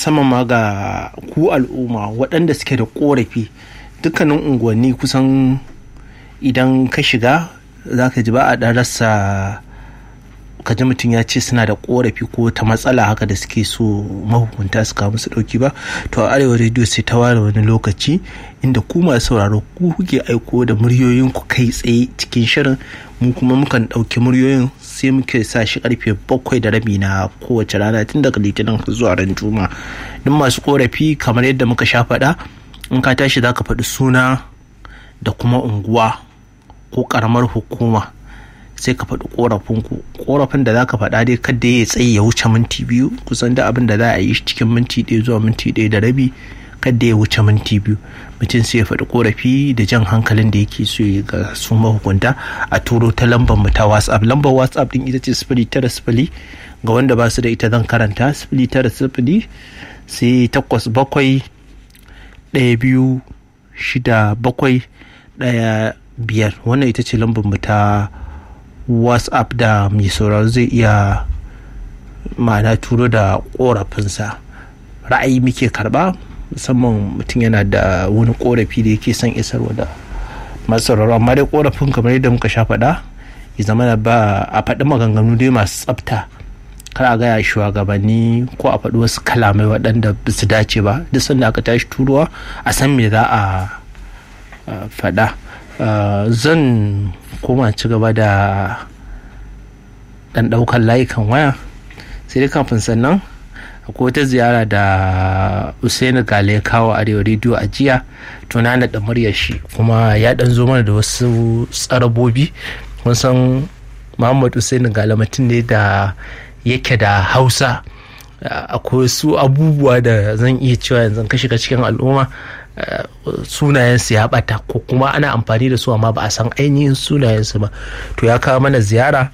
musamman ma ga ku al'umma waɗanda suke da korafi dukkanin unguwanni kusan idan ka shiga za ka ji ba a ɗan rasa kaji mutum ya ce suna da korafi ko ta matsala haka da suke so mahukunta su kawo musu dauki ba to a arewa rediyo sai ta ware wani lokaci inda ku masu sauraro ku kuke aiko da muryoyin ku kai tsaye cikin shirin mu kuma mukan ɗauki muryoyin sai muke sa shi karfe bakwai da rabi na kowace rana tun daga litinin zuwa ran juma duk masu korafi kamar yadda muka sha faɗa in ka tashi za ka faɗi suna da kuma unguwa ko ƙaramar hukuma sai ka faɗi ƙorafinku ƙorafin da za ka faɗa dai kada ya tsaye ya wuce minti biyu kusan da abin da za a yi cikin minti ɗaya zuwa minti ɗaya da rabi kada ya wuce minti biyu mutum sai ya faɗi ƙorafi da jan hankalin da yake so ya ga su mahukunta a turo ta lambar mu ta whatsapp lambar whatsapp din ita ce sifili tara sifili ga wanda ba su da ita zan karanta sifili tara sifili sai takwas bakwai ɗaya biyu shida bakwai ɗaya biyar wannan ita ce lambar mu ta whatsapp da mai sauraro zai iya ma'ana turo da korafinsa ra'ayi muke karba musamman mutum yana da wani korafi da yake son isarwa da masu sauraro amma dai korafin kamar yadda muka sha faɗa ya zama da ba a faɗi maganganu dai masu tsafta kar a gaya shugabanni ko a faɗi wasu kalamai waɗanda ba su dace ba duk sanda aka tashi turuwa a san me za a faɗa zan koma ci gaba da ɗan ɗaukar layukan waya sai dai kafin sannan akwai wata ziyara da usaini gale ya kawo arewa rediyo a jiya tuna na da muryar shi kuma ya ɗan zo mana da wasu tsarabobi kun san muhammad usaini gale mutum ne da yake da hausa akwai wasu abubuwa da zan iya cewa yanzu ka shiga cikin al'umma sunayensu ya bata ko kuma ana amfani da su amma ba a san ainihin sunayensu ba to ya kawo mana ziyara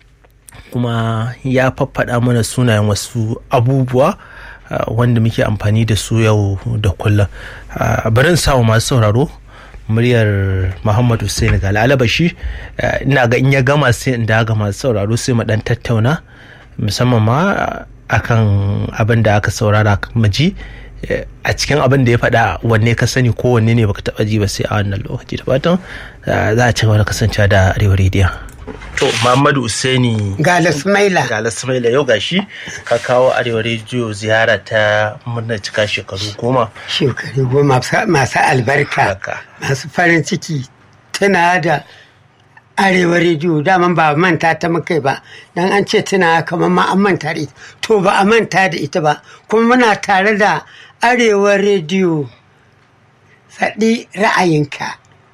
kuma ya faffaɗa mana sunayen wasu abubuwa wanda muke amfani da su yau da kullum barin samu masu sauraro muryar muhammad hussein ga alabashi ina ga in ya gama sai in daga masu sauraro sai mu dan tattauna musamman ma akan abin da aka saurara maji a cikin abin da ya faɗa wanne ka sani ko wanne ne baka taɓa ji ba sai a wannan lokaci da fatan za a ci gaba da kasancewa da arewa rediyo to muhammadu usaini gala sumaila gala sumaila yau gashi ka kawo arewa rediyo ziyara ta murnar cika shekaru goma shekaru goma masu albarka masu farin ciki tana da arewa rediyo daman ba manta ta mukai ba dan an ce tana kamar ma an manta da ita to ba a manta da ita ba kuma muna tare da arewa rediyo faɗi ra'ayinka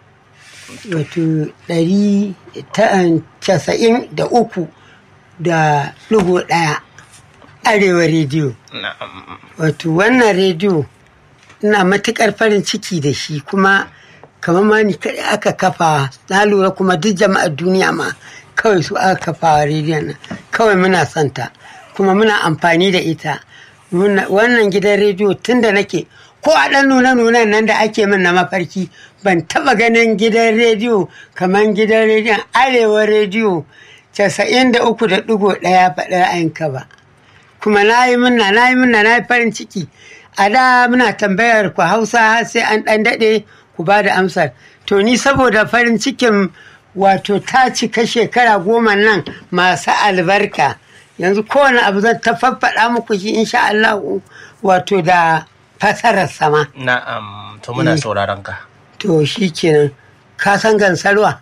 wato ɗari casa'in da uku da ɗigo ɗaya arewa rediyo wato wannan rediyo ina matuƙar farin ciki da shi kuma kamar ma ni kaɗai aka kafa na lura kuma duk jama'ar duniya ma kawai su aka kafa rediyon nan kawai muna santa kuma muna amfani da ita wannan gidan rediyo tun da nake ko a ɗan nuna nunan nan da ake min na mafarki ban taɓa ganin gidan rediyo kamar gidan rediyon arewa rediyo casa'in da uku da ɗigo ɗaya faɗi ra'ayinka ba kuma na yi minna na yi minna na yi farin ciki a da muna tambayar ku hausa sai an ɗan daɗe ku ba da amsar to ni saboda farin cikin wato ta cika shekara goma nan masu albarka yanzu kowane abu zan ta faffaɗa muku shi insha Allah wato da fasarar sama na'am to muna sauraron ka to shi kenan ka san gansarwa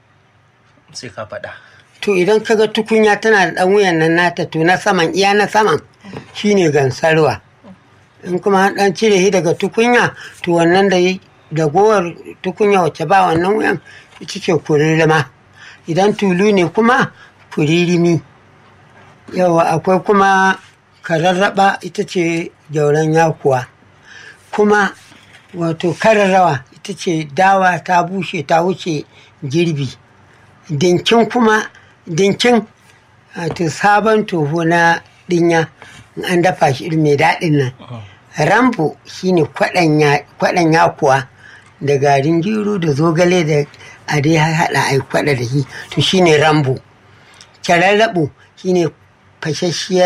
sai ka faɗa to idan kaga tukunya tana da ɗan wuyan nan nata to na saman iya na saman shine gansarwa in kuma ɗan cire shi daga tukunya to wannan da dagowar tukunya wacce ba wannan wuyan ita ce kuririma idan tulu ne kuma kuririmi yawa akwai kuma kararraba ita ce gyauran yakuwa kuma wato kararrawa ita ce dawa ta bushe ta wuce girbi dinkin kuma dinkin wato sabon toho na dinya an dafa shi mai daɗin nan rambo shine kwaɗan yakuwa da garin gero da zogale da a dai haɗa a kwaɗa da shi to shine rambo kyararraɓo shine fashashiyar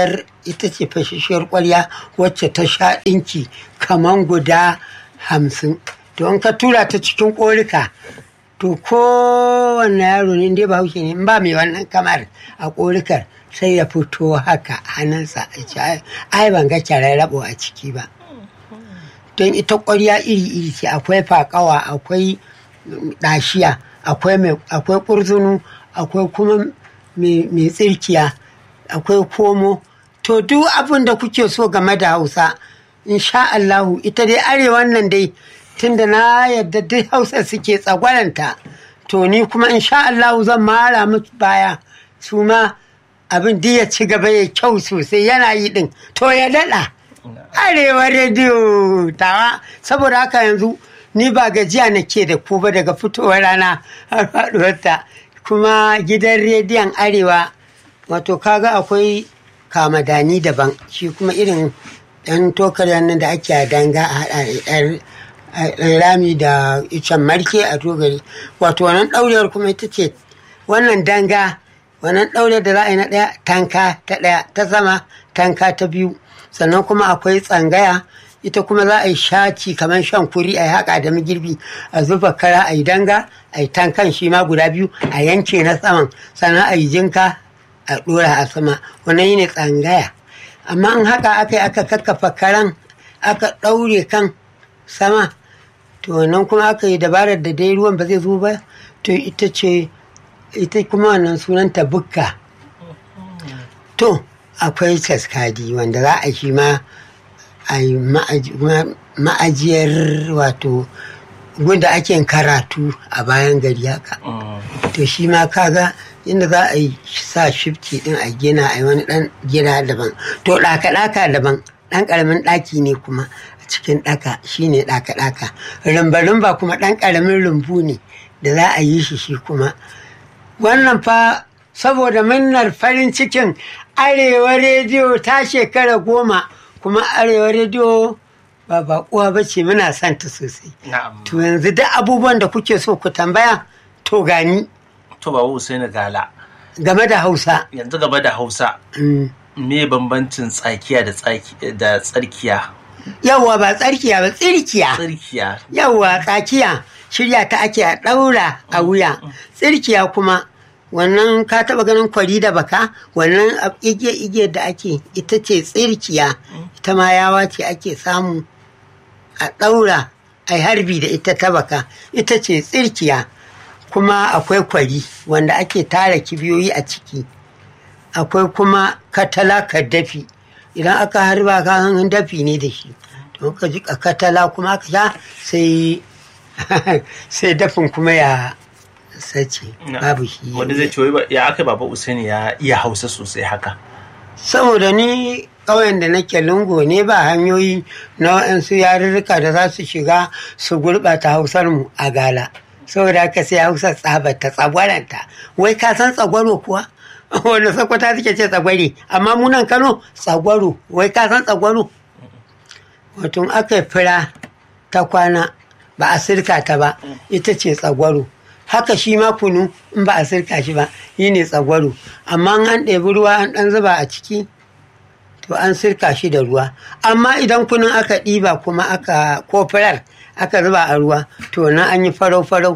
ita ce fashishiyar ƙwarya wacce ta sha ɗinki kaman guda hamsin to in ka tura ta cikin ƙorika to kowanne yaro ne dai bahaushe ne in ba mai wannan kamar a ƙorikar sai ya fito haka hannunsa a ce ai ban ga rabo a ciki ba don ita ƙwarya iri-iri ce akwai faƙawa akwai ɗashiya akwai ƙurzunu akwai kuma mai tsirkiya akwai komo to duk abin da kuke so game da hausa insha Allahu ita dai arewan nan dai tunda na yadda duk hausa suke tsagwaranta to ni kuma insha Allahu zan mara musu baya su ma abin da ya ci gaba ya kyau sosai yana yi din to ya daɗa arewa rediyo tawa saboda haka yanzu ni ba gajiya nake da ku ba daga fitowar rana har faɗuwarta kuma gidan rediyon arewa wato kaga akwai kamadani daban shi kuma irin ɗan tokar nan da ake a danga a haɗa rami da icen marke a togari wato wannan ɗaurewar kuma ita ce wannan danga wannan ɗaure da za a yi na ɗaya tanka ta ɗaya ta sama tanka ta biyu sannan kuma akwai tsangaya ita kuma za a yi shaci kamar shan kuri a yi haƙa da magirbi a zuba kara a yi danga a yi tankan shi ma guda biyu a yanke na saman sannan a yi jinka a ɗora a sama wannan yi ne tsangaya amma in haka aka yi aka kakkafa karan aka ɗaure kan sama to wannan kuma aka yi dabarar da dai ruwan ba zai zo ba to ita ce ita kuma wannan sunanta bukka to akwai taskadi wanda za a shi ma a yi ma'ajiyar wato gunda ake karatu a bayan gari haka to shi ma kaga inda za a yi sa shifci din a gina a yi wani dan gida daban to ɗaka-ɗaka daban ɗan ƙaramin ɗaki ne kuma a cikin ɗaka shine ɗaka-ɗaka rumba-rumba kuma ɗan ƙaramin rumbu ne da za a yi shi shi kuma wannan fa saboda minnar farin cikin arewa rediyo ta shekara goma kuma arewa rediyo ba baƙuwa ba ce muna son ta sosai to yanzu duk abubuwan da kuke so ku tambaya to gani to ba Usaini Gala game da hausa yanzu game da hausa me bambancin tsakiya da tsarkiya yawwa ba tsarkiya ba tsirkiya tsirkiya yawwa tsakiya shirya ta ake a ɗaura a wuya tsirkiya kuma wannan ka taɓa ganin kwari da baka wannan igiya-igiyar da ake ita ce tsirkiya ita ma yawa ce ake samu a ɗaura a harbi da ita ta baka ita ce tsirkiya kuma akwai kwari wanda ake tara kibiyoyi a ciki akwai kuma katala dafi idan aka harba ka dafi ne da shi to ka ji katala kuma aka sha sai sai dafin kuma ya sace babu shi wanda zai ce ya aka baba usaini ya iya hausa sosai haka saboda ni ƙauyen da nake lungo ne ba hanyoyi na waɗansu yarurruka da za su shiga su gurɓata hausar mu a gala saboda haka sai hausa tsabata tsagwaranta wai ka san tsagwaro kuwa wanda sakwata suke ce tsagware amma munan kano tsagwaro wai ka san tsagwaro wato aka yi fira ta kwana ba a sirka ta ba ita ce tsagwaro haka shi ma kunu in ba a sirka shi ba yi ne tsagwaro amma an ɗebi ruwa an ɗan zuba a ciki to an sirka shi da ruwa amma idan kunun aka ɗiba kuma aka kofirar aka zuba a ruwa to na an yi farau-farau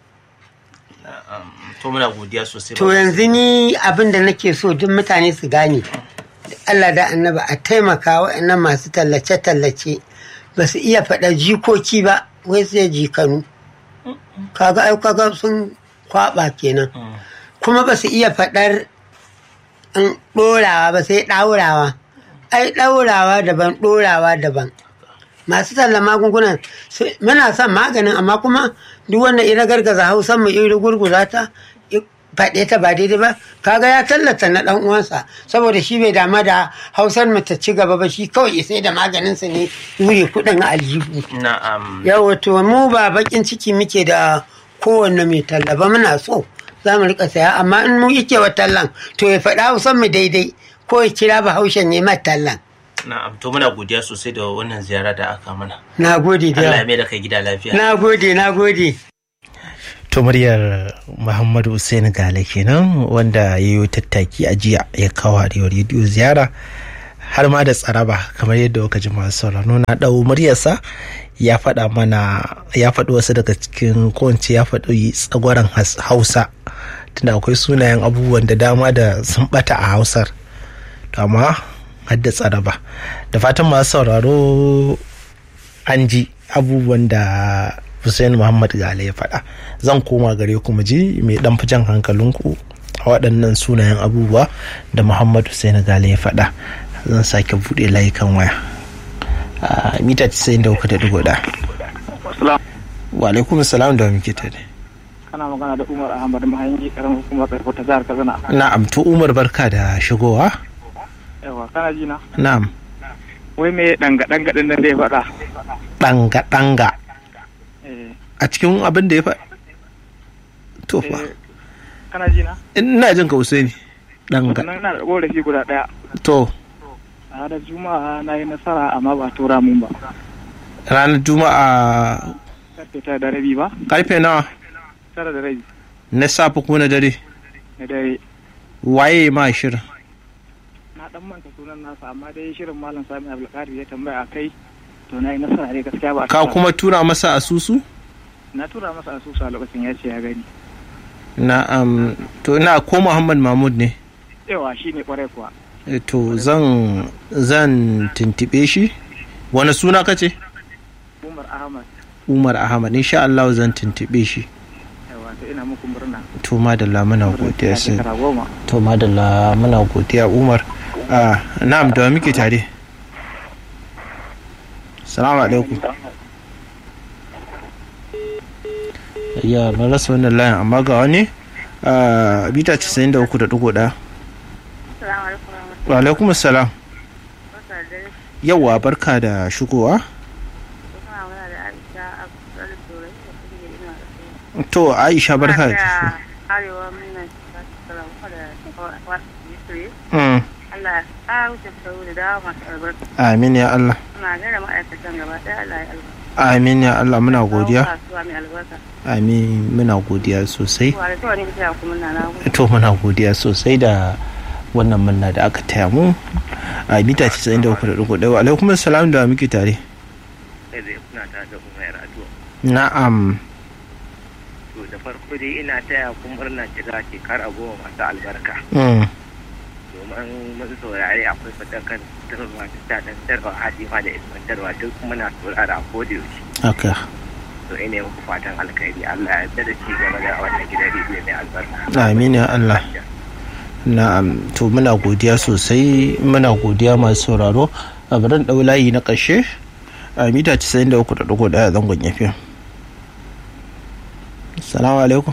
to muna godiya sosai to yanzu ni abin da nake so duk mutane su gane Allah da annaba a taimaka waɗannan masu tallace-tallace ba su iya faɗa jikoki ba wai sai jikanu kaga ai kaga sun kwaba kenan kuma ba su iya faɗar ɗorawa ba sai ɗaurawa ai ɗaurawa daban ɗorawa daban masu tallan magungunan muna son maganin amma kuma duk wanda ina gargaza hausan mu iri gurguza ta faɗe ta ba daidai ba kaga ya tallata na ɗan uwansa saboda shi bai dama da hausar mu ta ci gaba ba shi kawai sai da maganinsa ne wuri kuɗin aljihu na'am yawa to mu ba bakin ciki muke da kowanne mai talla ba muna so za mu rika saya amma in mu yake wa tallan to ya faɗa hausan mu daidai ko ya kira bahaushen ya mai tallan na'am to muna godiya sosai da wannan ziyara da aka mana na gode da Allah ya mai da kai gida lafiya na gode na gode to muryar muhammadu Hussein gale kenan wanda ya yi tattaki a jiya ya kawo arewa rediyo ziyara har ma da tsaraba kamar yadda kuka ji masu sauraro na ɗau muryarsa ya faɗa mana ya faɗi wasu daga cikin kowace ya faɗi tsagwaron hausa tunda akwai sunayen abubuwan da dama da sun ɓata a hausar amma har da tsaraba da fatan masu sauraro an ji abubuwan da Hussein Muhammad Gale ya faɗa zan koma gare ku mu ji mai ɗan fi jan hankalinku a waɗannan sunayen abubuwa da Muhammad Hussein Gale ya faɗa zan sake buɗe layukan waya a mita 93.1 wa alaikum salam da muke tare kana magana da Umar Ahmad Mahangi karamin hukumar karfi ta jihar Katsina na'am to Umar barka da shigowa yawa kana ji na na'am wai me danga danga din nan da ya faɗa danga danga eh a cikin abin da ya faɗa to fa eh, kana ji na ina jin ka Usaini danga sannan ina da korafi guda daya to a ranar juma'a na yi nasara amma ba tura mun ba ranar juma'a karfe tara da rabi ba karfe nawa tara da rabi na safe ko na dare na dare waye ma shirin na dan manta sunan nasa amma dai shirin malam sami abdulkadir ya tambaya a kai to na yi nasara ne gaskiya ba a ka tura. kuma tura masa asusu na tura masa asusu a lokacin ya ce ya gani na'am to ina ko Muhammad Mahmud ne yawa shi ne kwarai kuwa Eh, to zan zan tuntube shi wani suna kace umar ahmad Umar Ahmad insha Allah zan tuntube shi yawa to ina muku murna to madalla muna godiya sai shekara goma to madalla muna godiya Umar ah na'am da wa muke tare Assalamu alaikum ya na rasa wannan layin amma ga wani ah bita 93.1 Assalamu alaikum warahmatullahi wa alaikum assalam wabarakatuh. yawa barka da shigowa Kuna magana da Aisha Abdul Turai da kuke da ina da su. to Aisha barka da Muna shi taya Arewa muna salamu da wasu Yusuf. Mm, Allah ya ƙara wuce sau da dawa masu albarka. amin ya Allah Muna gaida ma'aikatan gaba ɗaya Allah ya albarka. amin ya Allah muna godiya Kawo kasuwa mai albarka. amin muna godiya sosai Wa da tawa ne kuke kuma na nagu. to muna godiya sosai da wannan murna da aka taya mu a mita 93.1 wa alaikum assalam da muke tare kai zai kuna tare da umar addu'a na'am to da farko dai ina taya ku murna shiga shekara goma masu albarka mm, domin mun saurari akwai fadakan tarwa da daɗantarwa hadima da ilmantarwa duk muna saurara a koda yaushe haka to ina muku fatan alkhairi Allah ya yarda da ci gaba da wannan gidan rediyo mai albarka amin ya Allah na'am to muna godiya sosai muna godiya masu sauraro a barin ɗau layi na ƙarshe a mita 93.1 zangon yafi salamu alaikum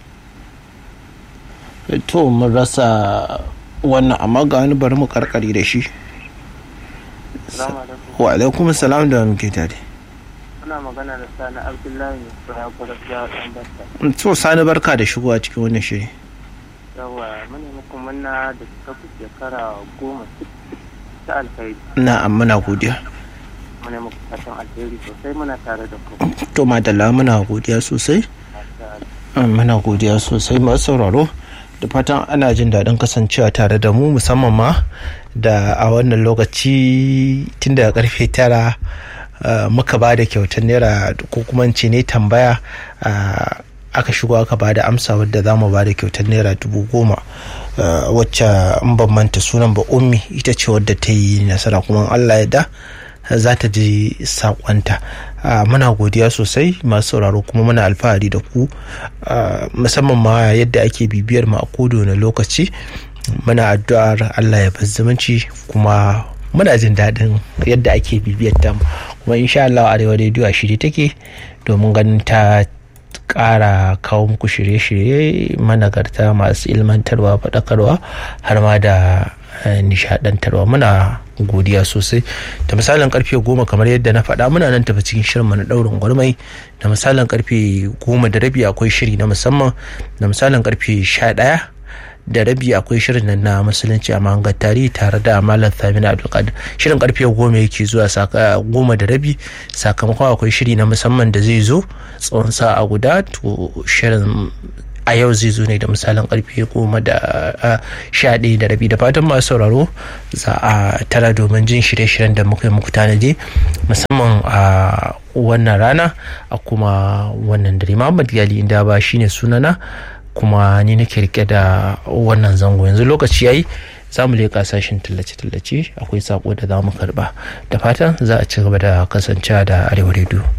to mun rasa wannan amma ga wani bari mu karkari da shi salamu alaikum wa alaikum salam da muke tare ana magana da sani abdullahi ne ko ya kwada ya dan basta to sani barka da shigowa cikin wannan shiri yawa muna muku murna da suka fi shekara goma ta alkhairi na'am muna godiya muna muku fatan alheri sosai muna tare da ku to madalla muna godiya sosai Um, muna godiya sosai masu sauraro da fatan ana jin daɗin kasancewa tare da mu musamman ma da a wannan lokaci tun daga karfe tara uh, muka ba da kyautar naira ko kuma in ce ne tambaya uh, aka shigo aka ba da amsa wadda za mu ba da kyautar naira dubu goma uh, wacce in ban manta sunan ba ummi ita ce wadda ta yi nasara kuma in allah ya da za ta ji sakonta muna godiya sosai masu sauraro kuma muna alfahari da ku ah, musamman ma yadda ake bibiyar mu a kodo na lokaci muna addu'ar allah ya bar zumunci kuma muna jin daɗin yadda ake bibiyar ta kuma insha Allah arewa rediyo a shirye take domin ganin ta ƙara kawo muku shirye-shirye managarta masu ilmantarwa faɗakarwa har ma da eh, nishadantarwa muna godiya sosai da misalin karfe goma kamar yadda na faɗa muna nan tafi cikin shirin na ɗaurin gwarmai da misalin karfe goma da rabi akwai shiri na musamman da misalin karfe sha ɗaya da rabi akwai shirin nan na musulunci a mahangar tarihi tare da malam thamina abdulkadir shirin karfe goma yake zuwa saka goma da rabi sakamakon akwai shiri na musamman da zai zo tsawon sa'a guda to shirin a yau zai zo ne da misalin karfe goma da sha ɗaya da rabi da fatan masu sauraro za a tara domin jin shirye-shiryen da muka yi muku tanadi musamman a wannan rana a kuma wannan dare Muhammad Gali inda ba shine sunana kuma ni nake rike da wannan zango yanzu lokaci yayi za mu leƙa sashen tallace-tallace akwai sako da za mu karba da fatan za a ci gaba da kasancewa da arewa rediyo